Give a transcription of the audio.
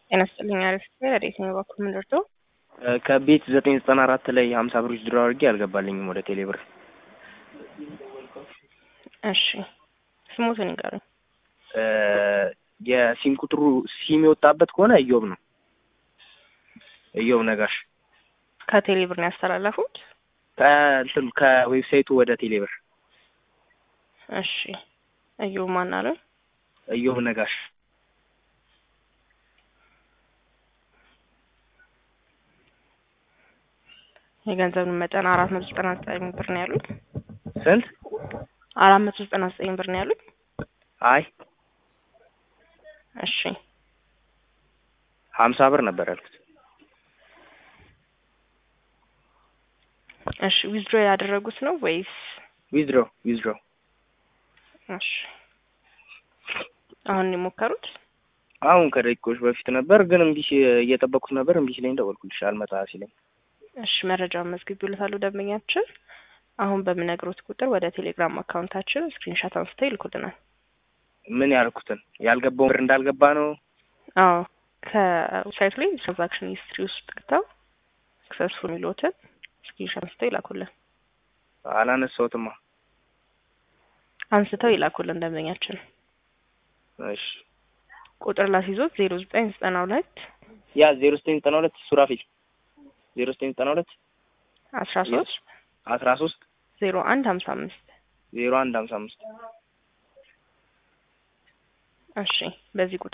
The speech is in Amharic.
ጤና ይስጥልኝ። አሪፍ ረዴት ነው በኩል ምንደርቶ ከቤት ዘጠኝ ዘጠና አራት ላይ ሀምሳ ብር ድሮ አድርጌ አልገባልኝም ወደ ቴሌ ብር። እሺ ስሞትን ይንገሩኝ። የሲም ቁጥሩ ሲም የወጣበት ከሆነ እዮብ ነው። እዮብ ነጋሽ ከቴሌ ብር ነው ያስተላለፉት? ከእንትን ከዌብሳይቱ ወደ ቴሌ ብር። እሺ እዮብ ማን አለ? እዮብ ነጋሽ የገንዘብን መጠን አራት መቶ ዘጠና ዘጠኝ ብር ነው ያሉት። ስንት? አራት መቶ ዘጠና ዘጠኝ ብር ነው ያሉት። አይ እሺ ሀምሳ ብር ነበር ያልኩት። እሺ ዊዝድሮ ያደረጉት ነው ወይስ? ዊዝድሮ ዊዝድሮ እሺ አሁን የሞከሩት? አሁን ከደቂቆች በፊት ነበር፣ ግን እምቢ ሲ- እየጠበቅኩት ነበር። እምቢ ሲለኝ ደወልኩልሽ አልመጣ ሲለኝ። እሺ መረጃውን መዝግቢውለታል ደንበኛችን። አሁን በምነግሮት ቁጥር ወደ ቴሌግራም አካውንታችን ስክሪንሻት አንስተው ይልኩልናል። ምን ያልኩትን ያልገባው ብር እንዳልገባ ነው። አዎ ከዌብሳይቱ ላይ ትራንዛክሽን ሂስትሪ ውስጥ ገብተው ሰክሰስፉል የሚሉትን ስክሪንሻት አንስተው ይላኩልን። አላነሳሁትማ። አንስተው ይላኩልን ደንበኛችን። እሺ ቁጥር ላስይዞት ዜሮ ዘጠኝ ዘጠና ሁለት ያ ዜሮ ዘጠኝ ዘጠና ሁለት ሱራፊል ዜሮ ዘጠኝ ዘጠና ሁለት አስራ ሶስት አስራ ሶስት ዜሮ አንድ ሀምሳ አምስት ዜሮ አንድ ሀምሳ አምስት እሺ በዚህ ቁጥር